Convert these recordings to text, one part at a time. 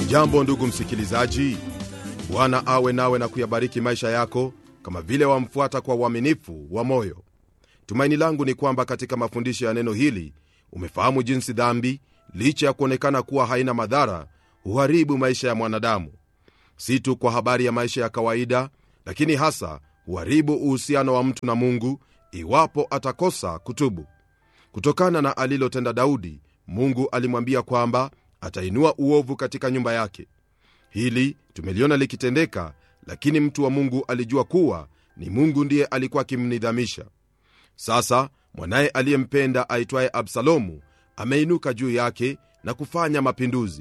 hujambo ndugu msikilizaji bwana awe nawe na kuyabariki maisha yako kama vile wamfuata kwa uaminifu wa moyo tumaini langu ni kwamba katika mafundisho ya neno hili umefahamu jinsi dhambi licha ya kuonekana kuwa haina madhara huharibu maisha ya mwanadamu si tu kwa habari ya maisha ya kawaida lakini hasa huharibu uhusiano wa mtu na mungu iwapo atakosa kutubu kutokana na alilotenda daudi mungu alimwambia kwamba atainua uovu katika nyumba yake hili tumeliona likitendeka lakini mtu wa mungu alijua kuwa ni mungu ndiye alikuwa akimnidhamisha sasa mwanaye aliyempenda aitwaye absalomu ameinuka juu yake na kufanya mapinduzi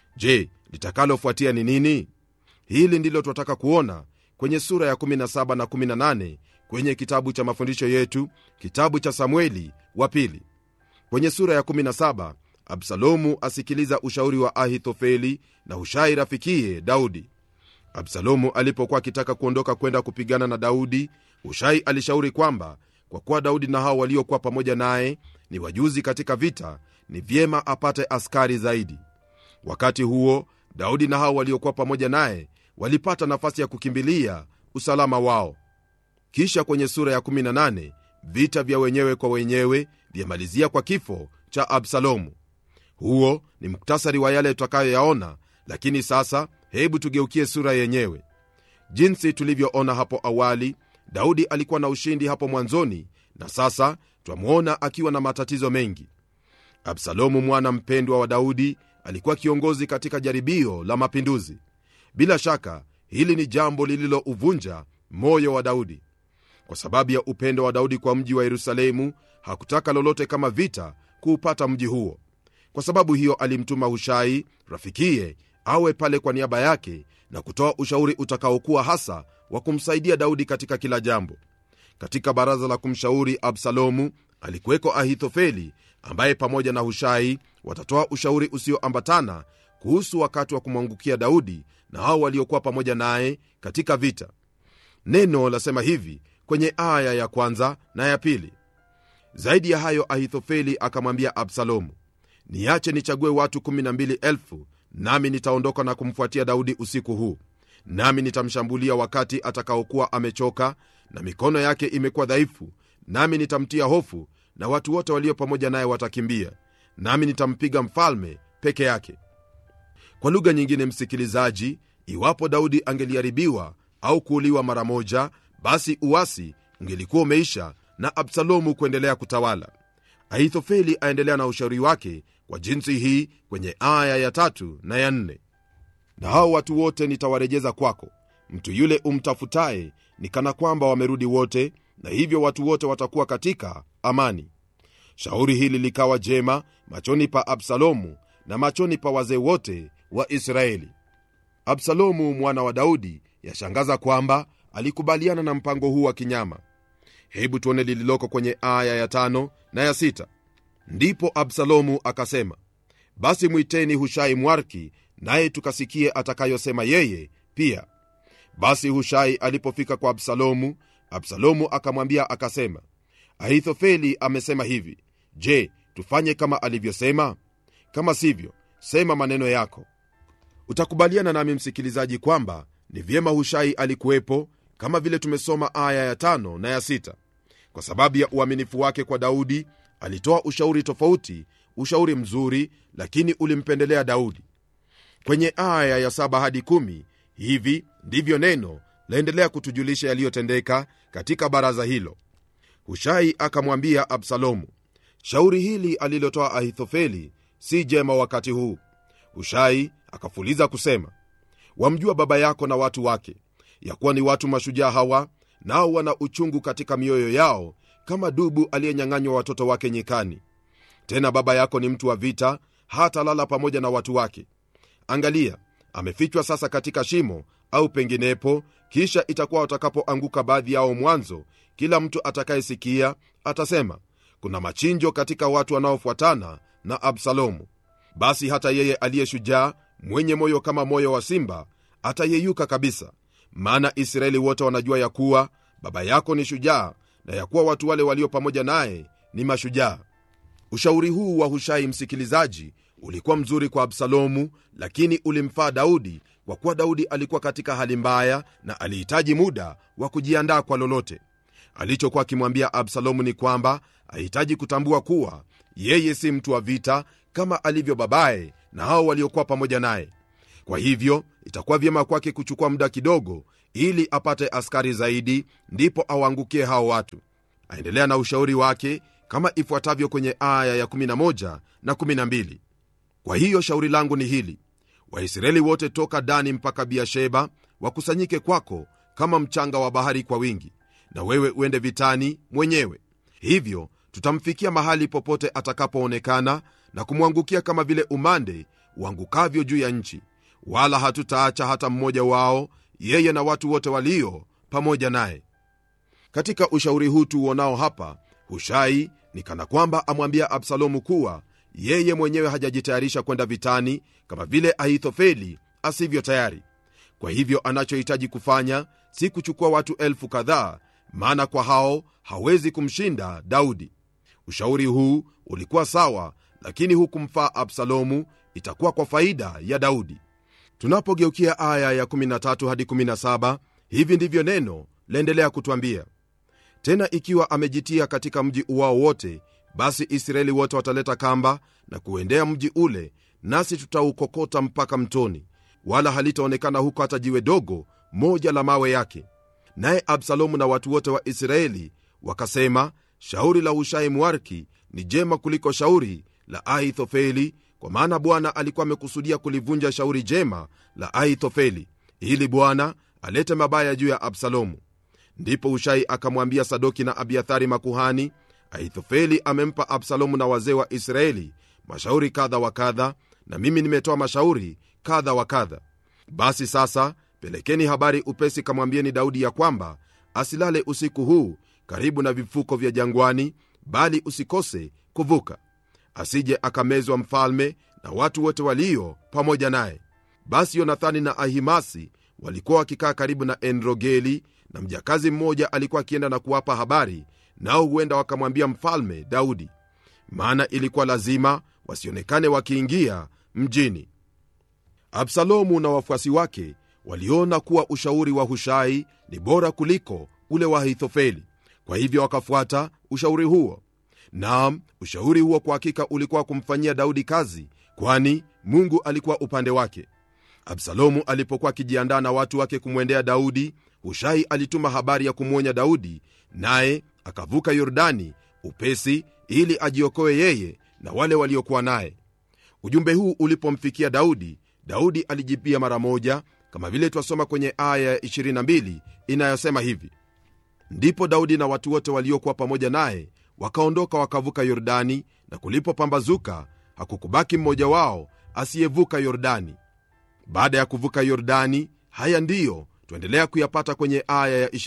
je litakalofuatia ni nini hili ndilo twataka kuona kwenye sura ya 17 na 18 kwenye kitabu cha mafundisho yetu kitabu cha samueli wa pili kwenye sura ya 17 absalomu asikiliza ushauri wa ahithofeli na hushai rafikiye daudi absalomu alipokuwa akitaka kuondoka kwenda kupigana na daudi hushai alishauri kwamba kwa kuwa daudi na hao waliokuwa pamoja naye ni wajuzi katika vita ni vyema apate askari zaidi wakati huo daudi na hao waliokuwa pamoja naye walipata nafasi ya kukimbilia usalama wao kisha kwenye sura ya 18 vita vya wenyewe kwa wenyewe vyamalizia kwa kifo cha absalomu huo ni muktasari wa yale tutakayoyaona lakini sasa hebu tugeukie sura yenyewe jinsi tulivyoona hapo awali daudi alikuwa na ushindi hapo mwanzoni na sasa twamwona akiwa na matatizo mengi absalomu mwana mpendwa wa daudi alikuwa kiongozi katika jaribio la mapinduzi bila shaka hili ni jambo lililouvunja moyo wa daudi kwa sababu ya upendo wa daudi kwa mji wa yerusalemu hakutaka lolote kama vita kuupata mji huo kwa sababu hiyo alimtuma hushai rafikiye awe pale kwa niaba yake na kutoa ushauri utakaokuwa hasa wa kumsaidia daudi katika kila jambo katika baraza la kumshauri absalomu alikuweko ahithofeli ambaye pamoja na hushai watatoa ushauri usioambatana kuhusu wakati wa kumwangukia daudi na hao waliokuwa pamoja naye katika vita neno lasema hivi kwenye aya ya kwanza na ya pili zaidi ya hayo ahithofeli akamwambia absalomu niache nichague watu 12000 nami nitaondoka na kumfuatia daudi usiku huu nami nitamshambulia wakati atakaokuwa amechoka na mikono yake imekuwa dhaifu nami nitamtia hofu na watu wote walio pamoja naye watakimbia nami nitampiga mfalme peke yake kwa lugha nyingine msikilizaji iwapo daudi angeliharibiwa au kuuliwa mara moja basi uasi ungelikuwa umeisha na absalomu kuendelea kutawala ahithofeli aendelea na ushauri wake kwa jinsi hii kwenye aya ya tatu na ya nne na hao watu wote nitawarejeza kwako mtu yule umtafutaye ni kana kwamba wamerudi wote na hivyo watu wote watakuwa katika amani shauri hili likawa jema machoni pa absalomu na machoni pa wazee wote wa israeli absalomu mwana wa daudi yashangaza kwamba alikubaliana na mpango huu wa kinyama hebu tuone lililoko kwenye aya ya tano na ya sita ndipo absalomu akasema basi mwiteni hushai mwarki naye tukasikie atakayosema yeye pia basi hushai alipofika kwa absalomu absalomu akamwambia akasema ahithofeli amesema hivi je tufanye kama alivyosema kama sivyo sema maneno yako utakubaliana nami msikilizaji kwamba ni vyema hushai alikuwepo kama vile tumesoma aya ya tano na ya sita kwa sababu ya uaminifu wake kwa daudi alitoa ushauri tofauti ushauri mzuri lakini ulimpendelea daudi kwenye aya ya saba hadi kumi hivi ndivyo neno laendelea kutujulisha yaliyotendeka katika baraza hilo hushai akamwambia absalomu shauri hili alilotoa ahithofeli si jema wakati huu hushai akafuliza kusema wamjua baba yako na watu wake ya kuwa ni watu mashujaa hawa nao wana uchungu katika mioyo yao kama dubu aliyenyang'anywa watoto wake nyikani tena baba yako ni mtu wa vita hata lala pamoja na watu wake angalia amefichwa sasa katika shimo au penginepo kisha itakuwa watakapoanguka baadhi yao mwanzo kila mtu atakayesikia atasema kuna machinjo katika watu wanaofuatana na absalomu basi hata yeye aliye shujaa mwenye moyo kama moyo wa simba atayeyuka kabisa maana israeli wote wanajua ya kuwa baba yako ni shujaa na ya kuwa watu wale walio pamoja naye ni mashujaa ushauri huu wa hushai msikilizaji ulikuwa mzuri kwa absalomu lakini ulimfaa daudi kwa kuwa daudi alikuwa katika hali mbaya na alihitaji muda wa kujiandaa kwa lolote alichokuwa akimwambia absalomu ni kwamba ahitaji kutambua kuwa yeye si mtu wa vita kama alivyo babaye na hao waliokuwa pamoja naye kwa hivyo itakuwa vyema kwake kuchukua muda kidogo ili apate askari zaidi ndipo awaangukie hao watu aendelea na ushauri wake kama ifuatavyo kwenye aya ya 11 na 12 kwa hiyo shauri langu ni hili waisraeli wote toka dani mpaka biasheba wakusanyike kwako kama mchanga wa bahari kwa wingi na wewe uende vitani mwenyewe hivyo tutamfikia mahali popote atakapoonekana na kumwangukia kama vile umande uangukavyo juu ya nchi wala hatutaacha hata mmoja wao yeye na watu wote walio pamoja naye katika ushauri huu tuuonao hapa hushai ni kana kwamba amwambia absalomu kuwa yeye mwenyewe hajajitayarisha kwenda vitani kama vile ahithofeli asivyo tayari kwa hivyo anachohitaji kufanya si kuchukua watu elfu kadhaa maana kwa hao hawezi kumshinda daudi ushauri huu ulikuwa sawa lakini hukumfaa absalomu itakuwa kwa faida ya daudi tunapogeukia aya ya 13 hadi 17 hivi ndivyo neno laendelea kutwambia tena ikiwa amejitia katika mji uwao wote basi israeli wote wataleta kamba na kuendea mji ule nasi tutaukokota mpaka mtoni wala halitaonekana huko hata jiwe dogo moja la mawe yake naye absalomu na watu wote wa israeli wakasema shauri la hushai mwarki ni jema kuliko shauri la ahithofeli kwa maana bwana alikuwa amekusudia kulivunja shauri jema la ahithofeli ili bwana alete mabaya juu ya absalomu ndipo hushai akamwambia sadoki na abiathari makuhani ahithofeli amempa absalomu na wazee wa israeli mashauri kadha wa kadha na mimi nimetoa mashauri kadha wa kadha basi sasa pelekeni habari upesi kamwambieni daudi ya kwamba asilale usiku huu karibu na vifuko vya jangwani bali usikose kuvuka asije akamezwa mfalme na watu wote walio pamoja naye basi yonathani na ahimasi walikuwa wakikaa karibu na enrogeli na mjakazi mmoja alikuwa akienda na kuwapa habari nao huenda wakamwambia mfalme daudi maana ilikuwa lazima wasionekane wakiingia mjini absalomu na wafuasi wake waliona kuwa ushauri wa hushai ni bora kuliko ule wa ahithofeli kwa hivyo wakafuata ushauri huo naam ushauri huo kwa hakika ulikuwa kumfanyia daudi kazi kwani mungu alikuwa upande wake absalomu alipokuwa akijiandaa na watu wake kumwendea daudi hushai alituma habari ya kumwonya daudi naye akavuka yordani upesi ili ajiokoe yeye na wale waliokuwa naye ujumbe huu ulipomfikia daudi daudi alijibia mara moja kama vile twasoma kwenye aya ya 22 inayosema hivi ndipo daudi na watu wote waliokuwa pamoja naye wakaondoka wakavuka yordani na kulipopambazuka hakukubaki mmoja wao asiyevuka yordani baada ya kuvuka yordani haya ndiyo twaendelea kuyapata kwenye aya ya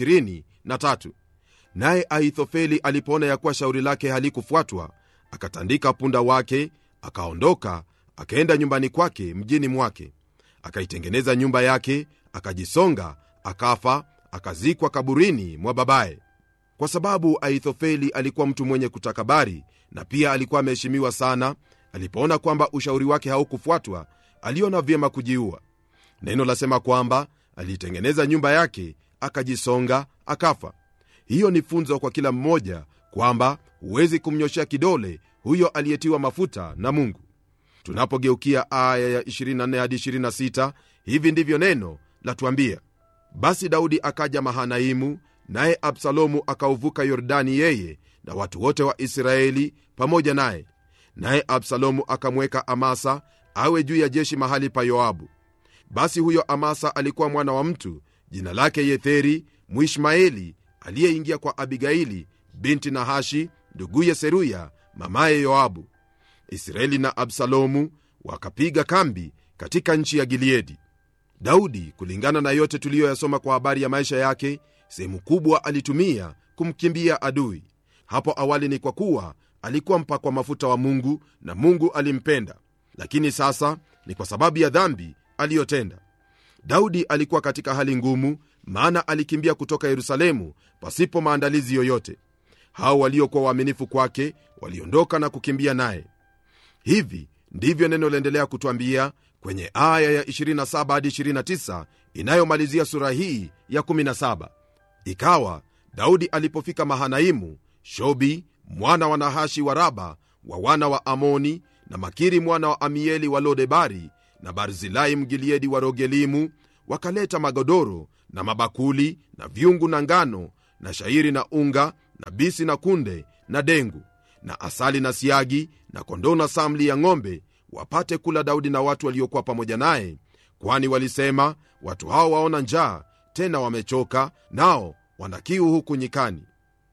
23 naye ahithofeli alipoona ya kuwa shauri lake halikufuatwa akatandika punda wake akaondoka akaenda nyumbani kwake mjini mwake akaitengeneza nyumba yake akajisonga akafa akazikwa kaburini mwa babaye kwa sababu ahithofeli alikuwa mtu mwenye kutakabari na pia alikuwa ameheshimiwa sana alipoona kwamba ushauri wake haukufuatwa aliona vyema kujiua neno lasema kwamba aliitengeneza nyumba yake akajisonga akafa hiyo ni funzo kwa kila mmoja kwamba huwezi kumnyoshea kidole huyo aliyetiwa mafuta na mungu tunapogeukia aya ya 24 hadi 26 hivi ndivyo neno latuambia basi daudi akaja mahanaimu naye absalomu akauvuka yordani yeye na watu wote wa israeli pamoja naye naye absalomu akamweka amasa awe juu ya jeshi mahali pa yoabu basi huyo amasa alikuwa mwana wa mtu jina lake yetheri mwishmaeli aliyeingia kwa abigaili binti nahashi nduguye seruya mamaye yoabu israeli na absalomu wakapiga kambi katika nchi ya gileadi daudi kulingana na yote tuliyoyasoma kwa habari ya maisha yake sehemu kubwa alitumia kumkimbia adui hapo awali ni kwa kuwa alikuwa mpakwa mafuta wa mungu na mungu alimpenda lakini sasa ni kwa sababu ya dhambi aliyotenda daudi alikuwa katika hali ngumu maana alikimbia kutoka yerusalemu pasipo maandalizi yoyote hao waliokuwa waaminifu kwake waliondoka na kukimbia naye hivi ndivyo neno laendelea kutwambia kwenye aya ya 27 hadi 29 inayomalizia sura hii ya 17 ikawa daudi alipofika mahanaimu shobi mwana wa nahashi wa raba wa wana wa amoni na makiri mwana wa amieli wa lodebari na barzilai mgiliedi wa rogelimu wakaleta magodoro na mabakuli na vyungu na ngano na shairi na unga na bisi na kunde na dengu na asali na siagi na kondoo na samli ya ng'ombe wapate kula daudi na watu waliokuwa pamoja naye kwani walisema watu hao waona njaa tena wamechoka nao wana kiu huku nyikani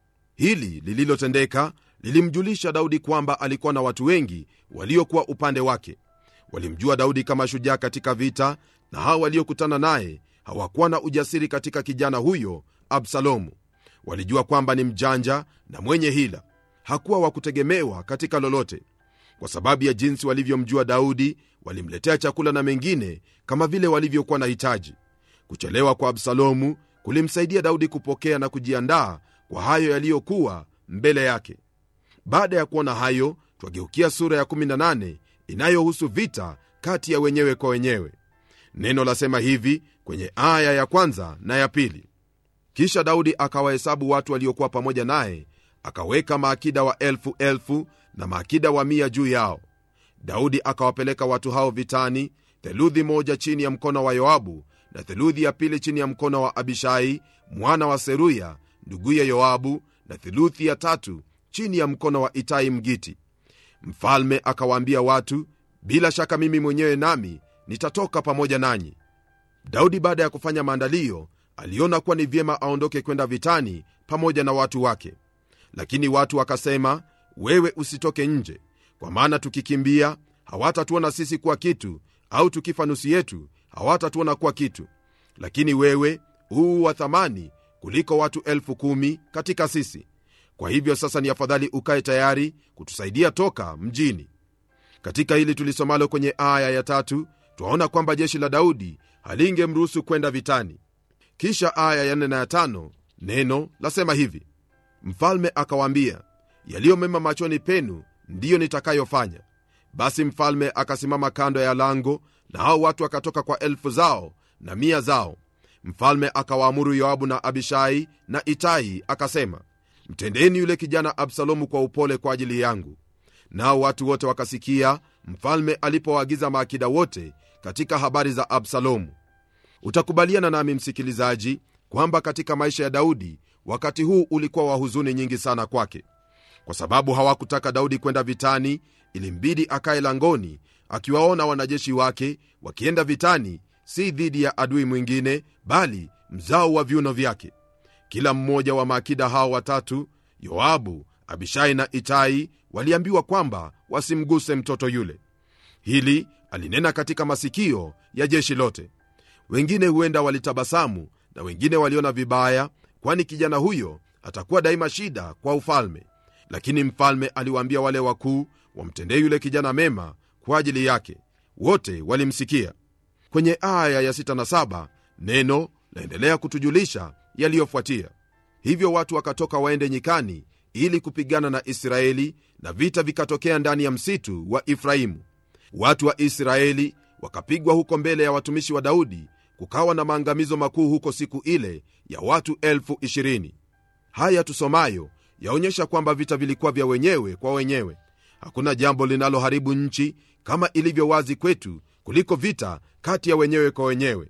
hili lililotendeka lilimjulisha daudi kwamba alikuwa na watu wengi waliokuwa upande wake walimjua daudi kama shujaa katika vita na hao waliokutana naye hawakuwa na ujasiri katika kijana huyo absalomu walijua kwamba ni mjanja na mwenye hila hakuwa wa kutegemewa katika lolote kwa sababu ya jinsi walivyomjua daudi walimletea chakula na mengine kama vile walivyokuwa na hitaji kuchelewa kwa absalomu kulimsaidia daudi kupokea na kujiandaa kwa hayo yaliyokuwa mbele yake baada ya kuona hayo twageukia sura ya 18 inayohusu vita kati ya wenyewe kwa wenyewe neno lasema hivi kwenye aya ya kwanza na ya pili kisha daudi akawahesabu watu waliokuwa pamoja naye akaweka maakida wa elfu elfu na maakida wa mia juu yao daudi akawapeleka watu hao vitani theluthi moja chini ya mkono wa yoabu na theluthi ya pili chini ya mkono wa abishai mwana wa seruya nduguye yoabu na theluthi ya tatu chini ya mkono wa itai mgiti mfalme akawaambia watu bila shaka mimi mwenyewe nami nitatoka pamoja nanyi daudi baada ya kufanya maandalio aliona kuwa ni vyema aondoke kwenda vitani pamoja na watu wake lakini watu wakasema wewe usitoke nje kwa maana tukikimbia hawatatuona sisi kuwa kitu au tukifa nusu yetu hawatatuona kuwa kitu lakini wewe huu wa thamani kuliko watu elfu kumi katika sisi kwa hivyo sasa ni afadhali ukae tayari kutusaidia toka mjini katika hili tulisomalo kwenye aya ya tatu twaona kwamba jeshi la daudi halingemruhusu kwenda vitani kisha aya ya nne na ya tano neno lasema hivi mfalme akawaambia yaliyo mema machoni penu ndiyo nitakayofanya basi mfalme akasimama kando ya lango na hao watu wakatoka kwa elfu zao na mia zao mfalme akawaamuru yoabu na abishai na itai akasema mtendeni yule kijana absalomu kwa upole kwa ajili yangu nao watu wote wakasikia mfalme alipowaagiza maakida wote katika habari za absalomu utakubaliana nami msikilizaji kwamba katika maisha ya daudi wakati huu ulikuwa wa huzuni nyingi sana kwake kwa sababu hawakutaka daudi kwenda vitani ilimbidi akaye langoni akiwaona wanajeshi wake wakienda vitani si dhidi ya adui mwingine bali mzao wa viuno vyake kila mmoja wa maakida hao watatu yoabu abishai na itai waliambiwa kwamba wasimguse mtoto yule hili alinena katika masikio ya jeshi lote wengine huenda walitabasamu na wengine waliona vibaya kwani kijana huyo atakuwa daima shida kwa ufalme lakini mfalme aliwaambia wale wakuu wamtendee yule kijana mema kwa ajili yake wote walimsikia kwenye aya ya 6 na 7 neno laendelea kutujulisha yaliyofuatia hivyo watu wakatoka waende nyikani ili kupigana na israeli na vita vikatokea ndani ya msitu wa efraimu watu wa israeli wakapigwa huko mbele ya watumishi wa daudi kukawa na maangamizo makuu huko siku ile ya watu elfu ishirini haya tusomayo yaonyesha kwamba vita vilikuwa vya wenyewe kwa wenyewe hakuna jambo linaloharibu nchi kama ilivyo wazi kwetu kuliko vita kati ya wenyewe kwa wenyewe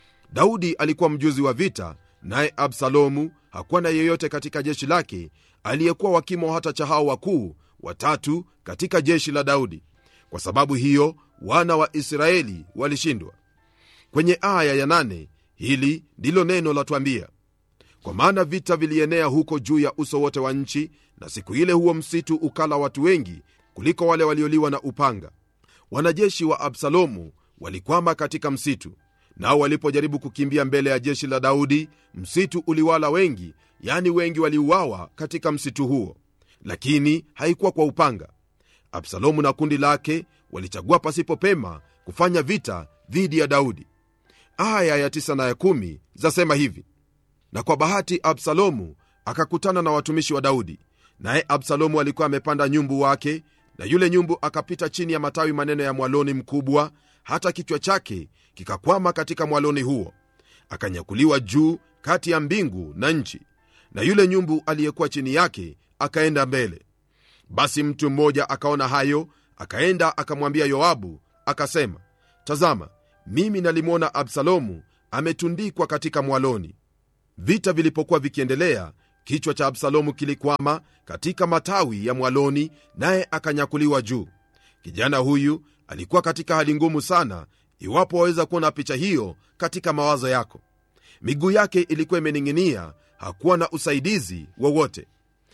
daudi alikuwa mjuzi wa vita naye absalomu hakuwa na yeyote katika jeshi lake aliyekuwa wakimo hata cha hao wakuu watatu katika jeshi la daudi kwa sababu hiyo wana wa israeli walishindwa kwenye aya ya nane, hili ndilo neno latwambia kwa maana vita vilienea huko juu ya uso wote wa nchi na siku ile huo msitu ukala watu wengi kuliko wale walioliwa na upanga wanajeshi wa absalomu walikwama katika msitu nao walipojaribu kukimbia mbele ya jeshi la daudi msitu uliwala wengi yani wengi waliuawa katika msitu huo lakini haikuwa kwa upanga absalomu na kundi lake walichagua pasipo pema kufanya vita dhidi ya daudi aya ya tisa na ya kumi zasema hivi na kwa bahati absalomu akakutana na watumishi wa daudi naye absalomu alikuwa amepanda nyumbu wake na yule nyumbu akapita chini ya matawi maneno ya mwaloni mkubwa hata kichwa chake kikakwama katika mwaloni huo akanyakuliwa juu kati ya mbingu na nchi na yule nyumbu aliyekuwa chini yake akaenda mbele basi mtu mmoja akaona hayo akaenda akamwambia yoabu akasema tazama mimi nalimwona absalomu ametundikwa katika mwaloni vita vilipokuwa vikiendelea kichwa cha absalomu kilikwama katika matawi ya mwaloni naye akanyakuliwa juu kijana huyu alikuwa katika hali ngumu sana iwapo waweza kuona picha hiyo katika mawazo yako miguu yake ilikuwa imening'inia hakuwa na usaidizi wowote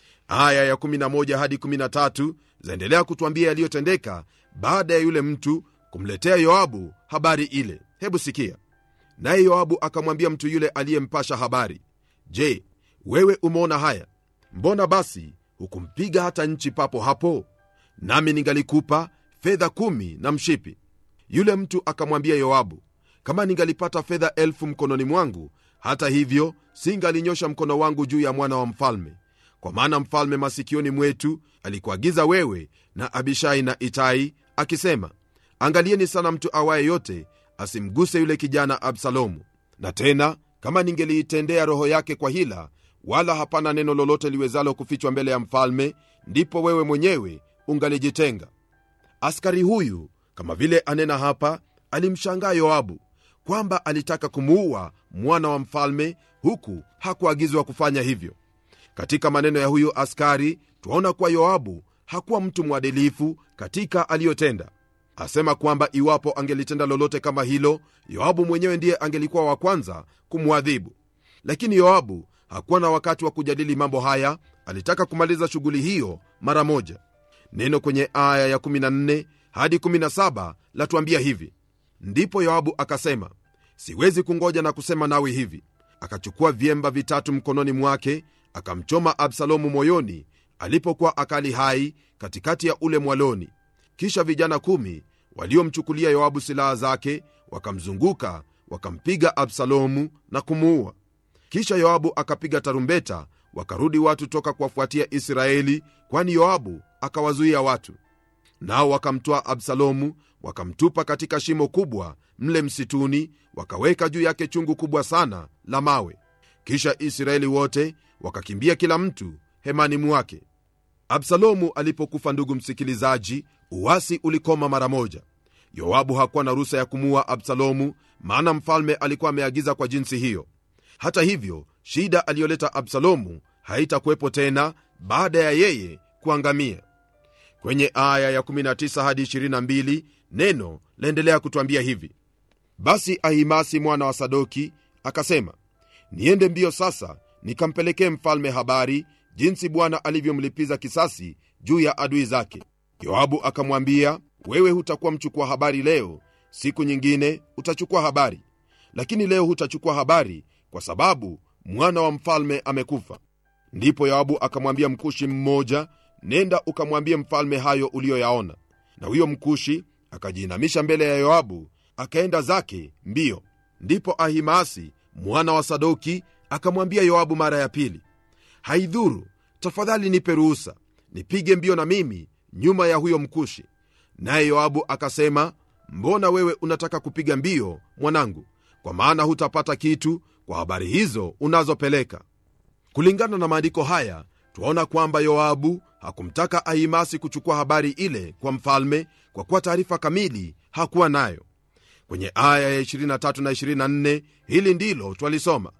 aya ya 11 hadi 13 zaendelea kutwambia yaliyotendeka baada ya yule mtu kumletea yoabu habari ile hebu sikia naye yoabu akamwambia mtu yule aliyempasha habari je wewe umeona haya mbona basi hukumpiga hata nchi papo hapo nami ningalikupa fedha kumi na mshipi yule mtu akamwambia yoabu kama ningalipata fedha elfu mkononi mwangu hata hivyo singalinyosha mkono wangu juu ya mwana wa mfalme kwa maana mfalme masikioni mwetu alikuagiza wewe na abishai na itai akisema angalieni sana mtu awaye yote asimguse yule kijana absalomu na tena kama ningeliitendea roho yake kwa hila wala hapana neno lolote liwezalo kufichwa mbele ya mfalme ndipo wewe mwenyewe ungalijitenga askari huyu kama vile anena hapa alimshangaa yoabu kwamba alitaka kumuua mwana wa mfalme huku hakuagizwa kufanya hivyo katika maneno ya huyu askari twaona kuwa yoabu hakuwa mtu mwadilifu katika aliyotenda asema kwamba iwapo angelitenda lolote kama hilo yoabu mwenyewe ndiye angelikuwa wa kwanza kumwadhibu lakini yoabu hakuwa na wakati wa kujadili mambo haya alitaka kumaliza shughuli hiyo mara moja neno kwenye aya ya 14 hadi 17 latuambia hivi ndipo yoabu akasema siwezi kungoja na kusema nawe hivi akachukua vyemba vitatu mkononi mwake akamchoma absalomu moyoni alipokuwa akali hai katikati ya ule mwaloni kisha vijana kumi waliomchukulia yoabu silaha zake wakamzunguka wakampiga absalomu na kumuua kisha yoabu akapiga tarumbeta wakarudi watu toka kuwafuatia israeli kwani yoabu akawazuia watu nao wakamtwaa absalomu wakamtupa katika shimo kubwa mle msituni wakaweka juu yake chungu kubwa sana la mawe kisha israeli wote wakakimbia kila mtu hemani mwake absalomu alipokufa ndugu msikilizaji uwasi ulikoma mara moja yoabu hakuwa na ruhusa ya kumuua absalomu maana mfalme alikuwa ameagiza kwa jinsi hiyo hata hivyo shida aliyoleta absalomu haitakuwepo tena baada ya yeye kuangamia kwenye aya ya 19 hadi 22 neno laendelea kutwambia hivi basi ahimasi mwana wa sadoki akasema niende mbio sasa nikampelekee mfalme habari jinsi bwana alivyomlipiza kisasi juu ya adui zake yoabu akamwambia wewe hutakuwa mchukua habari leo siku nyingine utachukua habari lakini leo hutachukua habari kwa sababu mwana wa mfalme amekufa ndipo yoabu akamwambia mkushi mmoja nenda ukamwambie mfalme hayo uliyoyaona na huyo mkushi akajiinamisha mbele ya yoabu akaenda zake mbio ndipo ahimaasi mwana wa sadoki akamwambia yoabu mara ya pili haidhuru tafadhali nipe ruhusa nipige mbio na mimi nyuma ya huyo mkushi naye yoabu akasema mbona wewe unataka kupiga mbio mwanangu kwa maana hutapata kitu kwa habari hizo unazopeleka kulingana na maandiko haya twaona kwamba yoabu hakumtaka ahimasi kuchukua habari ile kwa mfalme kwa kuwa taarifa kamili hakuwa nayo kwenye aya ya 23 na 24 hili ndilo twalisoma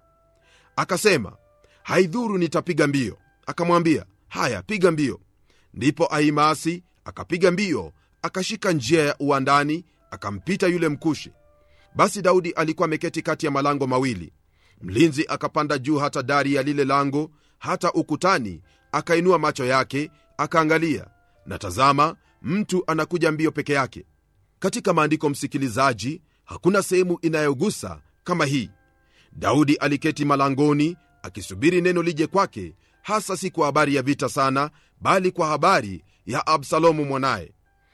akasema haidhuru nitapiga mbio akamwambia haya piga mbio ndipo ahimasi akapiga mbio akashika njia ya uwandani akampita yule mkushi basi daudi alikuwa ameketi kati ya malango mawili mlinzi akapanda juu hata dari ya lile lango hata ukutani akainua macho yake akaangalia na tazama mtu anakuja mbio peke yake katika maandiko msikilizaji hakuna sehemu inayogusa kama hii daudi aliketi malangoni akisubiri neno lije kwake hasa si kwa habari ya vita sana bali kwa habari ya absalomu mwanaye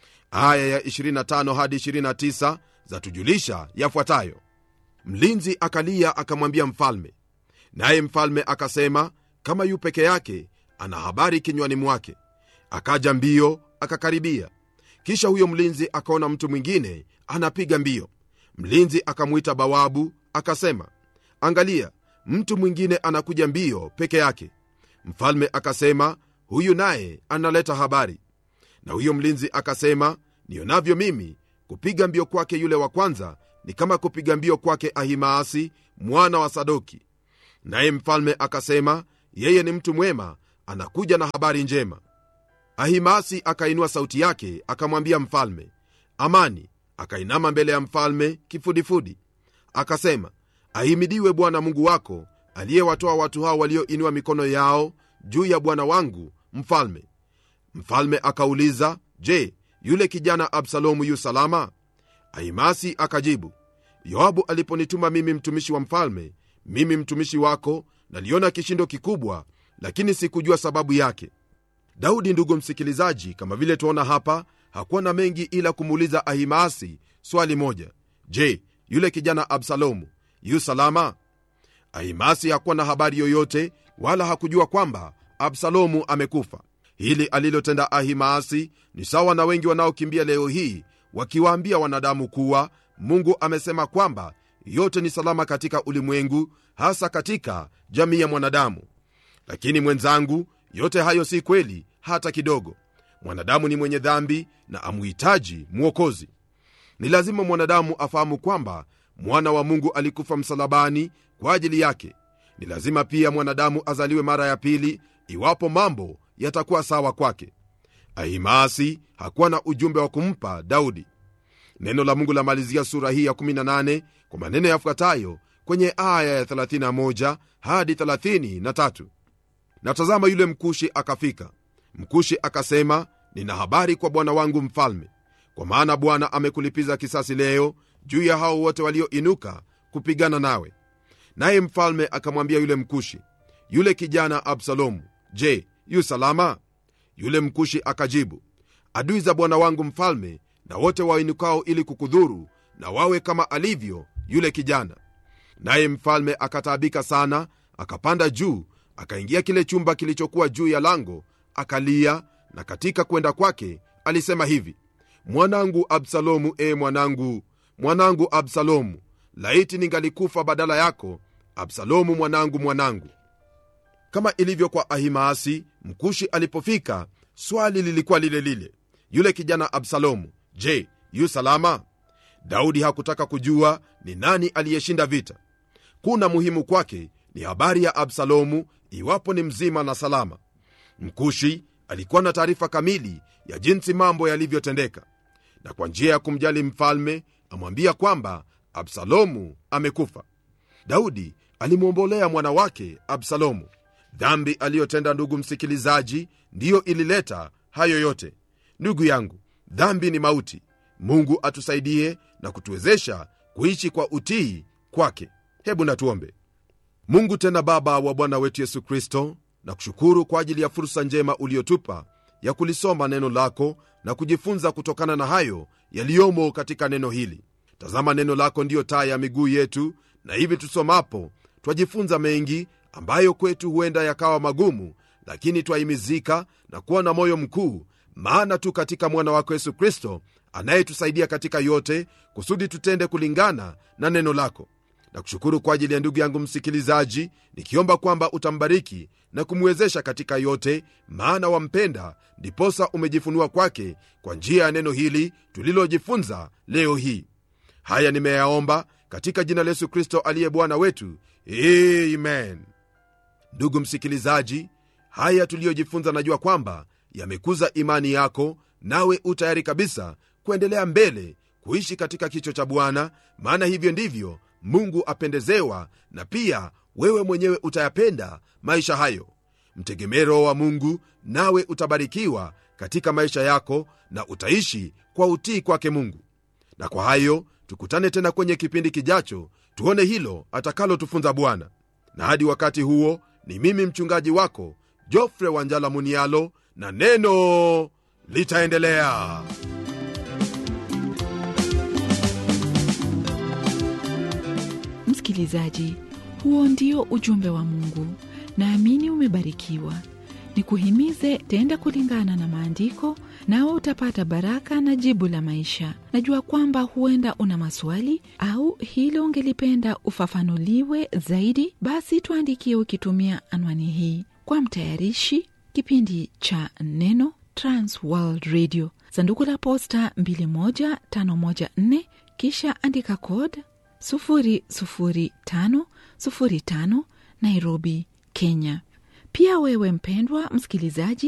aya ya 25 hadi 29 zatujulisha yafuatayo mlinzi akalia akamwambia mfalme naye mfalme akasema kama yu peke yake ana habari kinywani mwake akaja mbio akakaribia kisha huyo mlinzi akaona mtu mwingine anapiga mbio mlinzi akamwita bawabu akasema angalia mtu mwingine anakuja mbio peke yake mfalme akasema huyu naye analeta habari na huyo mlinzi akasema nionavyo mimi kupiga mbio kwake yule wa kwanza ni kama kupiga mbio kwake ahimaasi mwana wa sadoki naye mfalme akasema yeye ni mtu mwema anakuja na habari njema ahimaasi akainua sauti yake akamwambia mfalme amani akainama mbele ya mfalme kifudifudi akasema ahimidiwe bwana mungu wako aliyewatoa watu hao walioinua mikono yao juu ya bwana wangu mfalme mfalme akauliza je yule kijana absalomu yu salama ahimasi akajibu yoabu aliponituma mimi mtumishi wa mfalme mimi mtumishi wako naliona kishindo kikubwa lakini sikujua sababu yake daudi ndugu msikilizaji kama vile tuona hapa hakuwa na mengi ila kumuuliza ahimaasi swali moja je yule kijana absalomu yu salama ahimasi hakuwa na habari yoyote wala hakujua kwamba absalomu amekufa hili alilotenda ahimaasi ni sawa na wengi wanaokimbia leo hii wakiwaambia wanadamu kuwa mungu amesema kwamba yote ni salama katika ulimwengu hasa katika jamii ya mwanadamu lakini mwenzangu yote hayo si kweli hata kidogo mwanadamu ni mwenye dhambi na amuhitaji mwokozi ni lazima mwanadamu afahamu kwamba mwana wa mungu alikufa msalabani kwa ajili yake ni lazima pia mwanadamu azaliwe mara ya pili iwapo mambo yatakuwa sawa kwake ahimaasi hakuwa na ujumbe wa kumpa daudi neno la mungu lamalizia sura hii ya 18 kwa maneno yafuatayo kwenye aya ya 31 hadi 33 na tazama yule mkushi akafika mkushi akasema nina habari kwa bwana wangu mfalme kwa maana bwana amekulipiza kisasi leo juu ya hao wote walioinuka kupigana nawe naye mfalme akamwambia yule mkushi yule kijana absalomu je yu salama yule mkushi akajibu adui za bwana wangu mfalme na wote wainukao ili kukudhuru na wawe kama alivyo yule kijana naye mfalme akataabika sana akapanda juu akaingia kile chumba kilichokuwa juu ya lango akalia na katika kwenda kwake alisema hivi mwanangu absalomu e mwanangu mwanangu absalomu laiti ningalikufa badala yako absalomu mwanangu mwanangu kama ilivyo kwa ahimaasi mkushi alipofika swali lilikuwa lile lile yule kijana absalomu je yu salama daudi hakutaka kujua ni nani aliyeshinda vita kuna muhimu kwake ni habari ya absalomu iwapo ni mzima na salama mkushi alikuwa na taarifa kamili ya jinsi mambo yalivyotendeka na kwa njia ya kumjali mfalme amwambia kwamba absalomu amekufa daudi alimwombolea mwana wake absalomu dhambi aliyotenda ndugu msikilizaji ndiyo ilileta hayo yote ndugu yangu dhambi ni mauti mungu atusaidie na kutuwezesha kuishi kwa utii kwake hebu natuombe mungu tena baba wa bwana wetu yesu kristo na kushukuru kwa ajili ya fursa njema uliotupa ya kulisoma neno lako na kujifunza kutokana na hayo yaliyomo katika neno hili tazama neno lako ndiyo taa ya miguu yetu na hivi tusomapo twajifunza mengi ambayo kwetu huenda yakawa magumu lakini twahimizika na kuwa na moyo mkuu maana tu katika mwana wako yesu kristo anayetusaidia katika yote kusudi tutende kulingana na neno lako na kushukuru kwa ajili ya ndugu yangu msikilizaji nikiomba kwamba utambariki na kumwezesha katika yote maana wampenda ndiposa umejifunua kwake kwa njia ya neno hili tulilojifunza leo hii haya nimeyaomba katika jina la yesu kristo aliye bwana wetu amen ndugu msikilizaji haya tuliyojifunza najua kwamba yamekuza imani yako nawe u tayari kabisa kuendelea mbele kuishi katika kicho cha bwana maana hivyo ndivyo mungu apendezewa na pia wewe mwenyewe utayapenda maisha hayo mtegemee roho wa mungu nawe utabarikiwa katika maisha yako na utaishi kwa utii kwake mungu na kwa hayo tukutane tena kwenye kipindi kijacho tuone hilo atakalotufunza bwana na hadi wakati huo ni mimi mchungaji wako jofre wanjala munialo na neno litaendelea msikilizaji huo ndio ujumbe wa mungu naamini umebarikiwa ni kuhimize tenda kulingana na maandiko, nawe utapata baraka na jibu la maisha. Najua kwamba huenda una maswali au hilo ungelipenda ufafanuliwe zaidi, basi tuandikie ukitumia anwani hii. Kwa mtayarishi kipindi cha Neno, Trans World Radio, sanduku la posta 21514, kisha andika code 00505 Nairobi, Kenya. Pia wewe mpendwa msikilizaji